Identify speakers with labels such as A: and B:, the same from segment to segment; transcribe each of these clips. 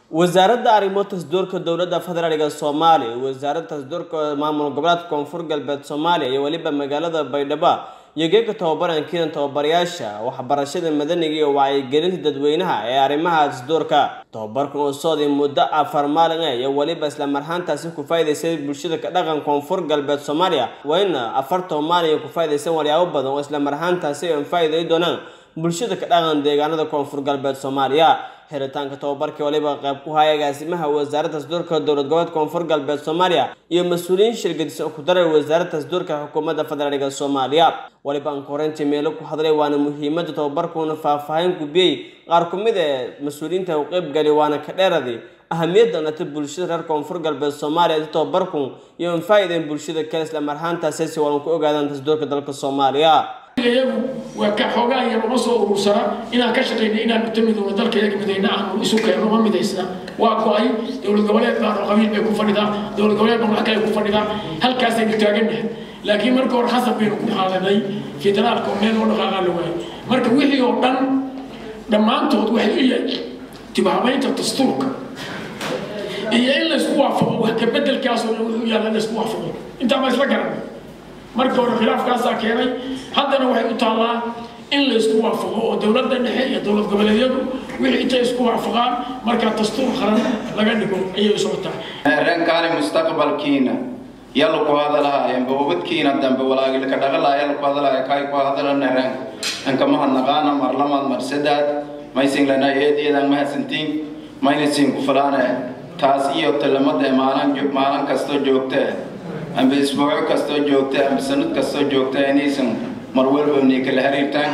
A: wasaaradda arrimo tasduurka dowladda federaalka soomaaliya iyo wasaaradda tasduurka maamul goboleedka koonfur galbeed soomaaliya iyo weliba magaalada baydhabo iyo geega tababaran kiinan tababarayaasha waxbarashada madaniga iyo wacyigelinta dadweynaha ee arrimaha tasduurka tababarkan oo socday muddo afar maalin ah iyo weliba isla marhaantaasi ku faa'iidaysay bulshada ka dhaqan koonfur galbeed soomaaliya waa in afartan maalin ku faa'iidaysan walyaabo badan oo isla marhaantaasi ay faa'iiday doonaan bulshada ka dhaqan deegaanada koonfur galbeed soomaaliya xiritaanka tababarkii waliba qayb ku haya agaasimaha wasaaradda tasduurka dowlad goboleed koonfur galbeed soomaaliya iyo mas-uuliyiin shirgadisan ku daray wasaaradda tasduurka xukuumadda federaalka soomaaliya waliba aan koreyntii meelo ku hadlay waana muhiimadda tababarkuuna faahfaahin gubiyey qaar ku mid ee mas-uuliyiinta u qayb gali waana ka dheeraday ahamiyadda nata bulshada reer koonfur galbeed soomaaliya inta tababarku iyo an faa'iidayn bulshada kale isla marhaantaasi si walan ku ogaadaan tasduurka dalka soomaaliya
B: iyagu waa ka xoogaa yar uma soo urursana inaan ka shaqayna inaan uta midowno dalka iyaga midayna aanu isu keenno ma midaysna waa go-ay dowlad goboleed baan oo qabiil bay ku fadhidaa dowlad goboleed baan wax kale ku fadhidaa halkaasaynu taagannahay laakiin marka hore khasab baynu ku xaaladay federaalka oo meel loo dhaqaaqaa la waayay marka wixii oo dhan dhammaantood waxay u yahay dibhabaynta dastuurka iyo in laysku waafaqo wax ka bedelkaasoo dhan wuxuu yaalla in laysku waafaqo intaa ma isla garanay marka hore khilaafkaasaa keenay haddana waxay u taallaa in la isku waafaqo oo dowladda dhexe iyo dowlad goboleedyadu wixii intay isku waafaqaan markaa dastuur qaran laga dhigo ayay u socotaa
C: rankaani mustaqbalkiina yalla ku hadalahaayeen bawabadkiina dambe walaagilka dhaqalaa yalla ku hadalaaya kaay ku hadalana ran ankama hadnaqaana marlamaad marsadaad maysin lana eedeedaan mahadsantiin mayna siin ku falaane taas iyo talamada maalin maalin kastoo joogtee amba isbuuco kastoo joogta amba sanad kastoo joogta inaysan mar walba ni kala xiriirtaan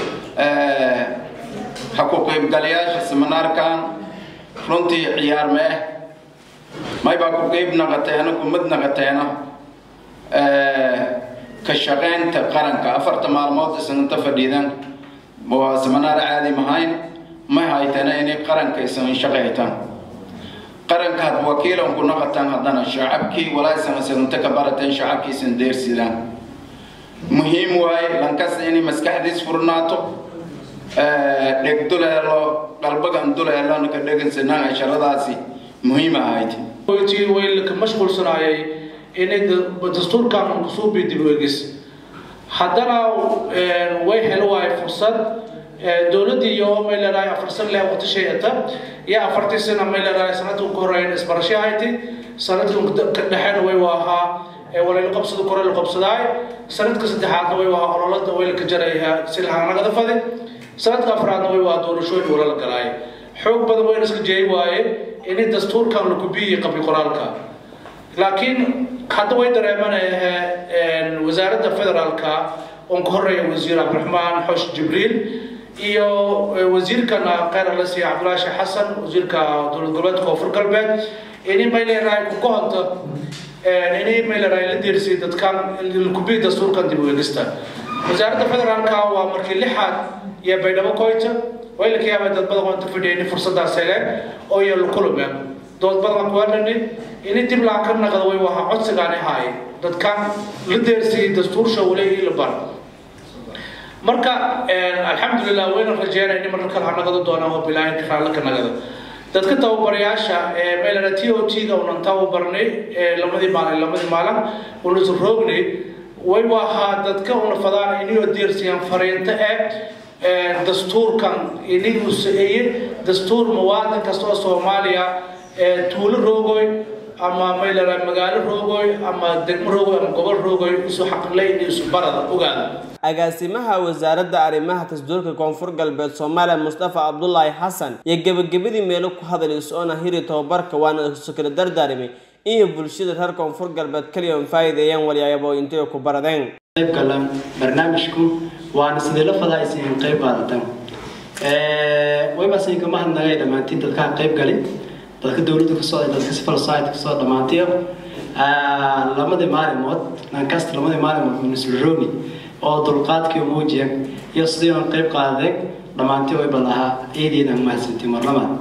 C: ha ku qaybgalayaasha seminaarkan runtii ciyaar mee may baa ku qayb naqateena kumad naqateena ka shaqaynta qaranka afarta maalmood isananta fadhiidan waa seminaar caadi mahayn may haytana inay qaranka isan shaqaytaan qaranka had wakiilan ku noqotaan haddana shacabkii walaasan isanunta ka barateen shacabkiisan deersidaan muhiim waaye lankasta inay maskaxdiis furnaato dheg duleelo qalbagan duleelo ka dhegansanaan casharadaasi muhiim ahayd
D: way ka mashquulsanaayay inay dastuurkan kusoo dib eegis haddana way helo waaye fursad dowladdii iyo may leedahay afar san leh waqti shayata iyo afartii sana may leedahay sanadka ugu horeyn isbarasho hayti sanadka ka dhexeena way ahaa walayla qabsado kore la qabsadaay sanadka saddexaadna way ahaa ololada way ka jaraya si lahanagada fadi sanadka afraadna way waa doorashooyin wala la galaay xoog badan wayna iska jeey waaye inay dastuurkan la kubiyey qabli qoraalka laakiin hadda way dareemanaya wasaaradda federaalka oon ka horeeya wasiir cabdiraxmaan xosh jibriil iyo wasiirkana kheyr alasi cabdulaahi sheekh xasan wasiirka dowlad goboleedka koonfur galbeed ini may leedahay ku gohonta ini may leedahay la deersiyay dadkan kubiyi dastuurkan dib u eegista wasaaradda federaalka waa markii lixaad iyo baydhabo koyta way la kayaabay dad badan oonta fadhiya ini fursadaas hele oo iyo lukulube dood badan kuwadhani ini dib laa ka naqda way wahaa codsigaani haay dadkan la deersiyay dastuursha waleegii la bar marka alxamdulilah wayna rajeynaya in marka kale ha nagado doonaan oo bilaahin raalle ka nagada dadka tababarayaasha ee meelana t o t ga unan tababarnay lamadii maalin lamadii maalin unasu roognay way wahaa dadka una fadaan inayoo deersiyaan fariinta ee dastuurkan inayuu saeeye dastuur muwaadin kasta oo soomaaliya tuulo roogoy ama maylera magaalo roogoy ama degmo roogoy ama gobol roogoy isu xaqlay isu barada ogaada
A: agaasimaha wasaaradda arrimaha tasduurka koonfur galbeed soomaaliya mustafa cabdulaahi xasan iyo gebagabadii meelo ku hadlay is-oona hiri tababarka waana isu kala dardaarimay iyo bulshada reer koonfur galbeed kaliya un faa'iideeyaan walyaabo intay ku baradeen
E: qayb galan barnaamijku waana sidee la fadaa isin qayb qaadataan wayba sin kama hadnagay dhammaantiin dadka qayb galay dadka dowladda ka socday dadka civil society ka soo dhammaantiyo lamadii maalimood nankasta lamadii maalimood munislaroni oo dulqaadkii muujiya iyo sidii aan qayb qaadeen dhammaantii wayba lahaa ciideedan mahadsantiin mar labaad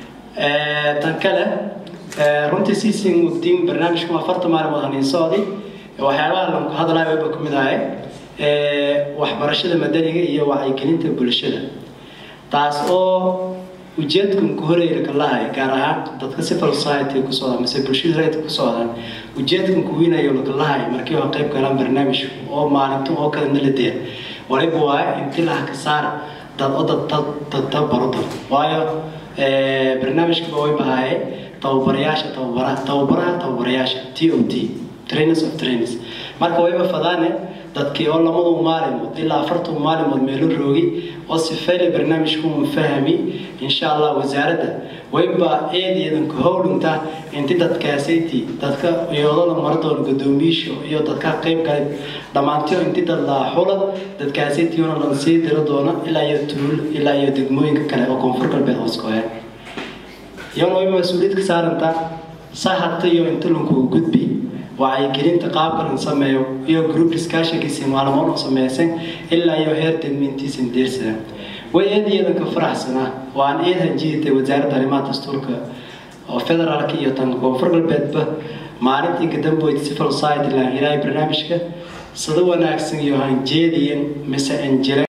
E: tan kale runtii siisin mugdiin barnaamijkan afarta maalimood haniin socday waxyaabaha lanku hadlaya wayba ka mid ahay waxbarashada madaniga iyo wacyigelinta bulshada taas oo ujeedkan ku horeeyna ka lahay gaar ahaan dadka civil society ku socdaan mise bulshada rayidka ku socdaan ujeedkan ku weynayo laka lahay markii waa qayb galaan barnaamijka oo maalinta oo kale naladeya waliba waaye intilaha ka saara dad oo dad dad dad dad baro dad waayo barnaamijka way bahaaye tababarayaasha tababaraha tababaraha tababarayaasha t o t trainers of trainers marka wayba fadaane dadkii oo lamadu maalimood ilaa afartan maalimood meelo roogi oo sifeyle barnaamijku mu fahami insha allah wasaaradda wayba eedeedan ku howlinta inti dadkaasayti dadka iyadoo maradoon gudoomiyiisha iyo dadka qayb galay dhammaantiyo inti dad laa xula dadkaasaytiyona lan sii diro doona ilaa iyo tuul ilaa iyo degmooyinka kale oo koonfur galbeed hoos ku haya iyona wayba mas-uuliyad ka saarantaa sahata iyo inta lankugu gudbi wacyigelinta qaabka lan sameeyo iyo group discussionkiisi maalmood oo sameysan ilaa iyo heer degmiintiisan deersada way eed iyadan ka faraxsanaa waan eed hanjiditay wasaaradda arrimaha dastuurka oo federaalka iyo tan koonfur galbeedba maalintii kadamboyd civil society la hiraayo barnaamijka sida wanaagsan iyo hanjeediyan mise anjire